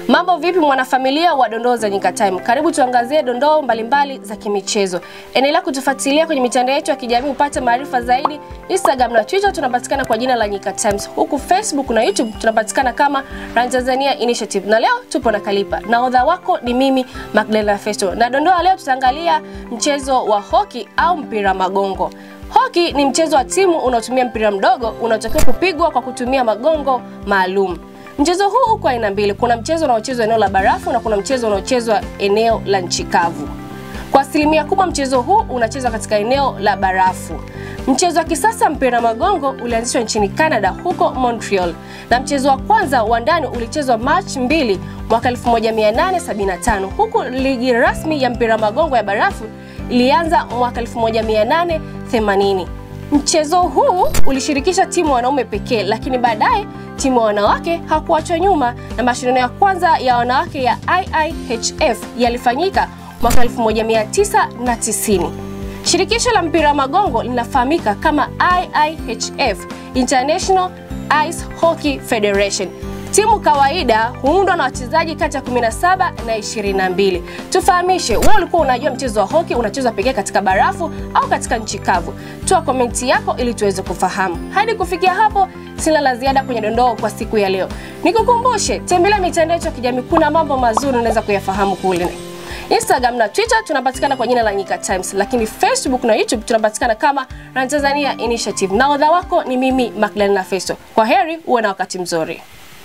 Mambo vipi mwanafamilia wa dondoo za Nyika Time? Karibu tuangazie dondoo mbalimbali za kimichezo. Endelea kutufuatilia kwenye mitandao yetu ya kijamii upate maarifa zaidi. Instagram na Twitter tunapatikana kwa jina la Nyika Times. Huku Facebook na YouTube tunapatikana kama Run Tanzania Initiative. Na leo tupo na Kalipa. Nahodha wako ni mimi Magdalena Festo. Na dondoo leo tutaangalia mchezo wa hoki au mpira magongo. Hoki ni mchezo wa timu unaotumia mpira mdogo unaotakiwa kupigwa kwa kutumia magongo maalum. Mchezo huu uko aina mbili. Kuna mchezo unaochezwa eneo la barafu na kuna mchezo unaochezwa eneo la nchi kavu. Kwa asilimia kubwa mchezo huu unachezwa katika eneo la barafu. Mchezo wa kisasa mpira magongo ulianzishwa nchini Canada huko Montreal, na mchezo wa kwanza wa ndani ulichezwa Machi 2 mwaka 1875 huku ligi rasmi ya mpira magongo ya barafu ilianza mwaka 1880. Mchezo huu ulishirikisha timu wanaume pekee, lakini baadaye timu ya wanawake hakuachwa nyuma na mashindano ya kwanza ya wanawake ya IIHF yalifanyika mwaka 1990. Shirikisho la mpira wa magongo linafahamika kama IIHF, International Ice Hockey Federation. Timu kawaida huundwa na wachezaji kati ya 17 na 22. Tufahamishe, wewe ulikuwa unajua mchezo wa hoki unachezwa pekee katika barafu au katika nchi kavu? Toa komenti yako ili tuweze kufahamu. Hadi kufikia hapo, sina la ziada kwenye dondoo kwa siku ya leo. Nikukumbushe, tembelea mitandao yetu ya kijamii, kuna mambo mazuri unaweza kuyafahamu kule. Instagram na Twitter tunapatikana kwa jina la Nyika Times, lakini Facebook na YouTube tunapatikana kama Run Tanzania Initiative. Nahodha wako ni mimi Magdalena Festo. Kwa heri, uwe na wakati mzuri.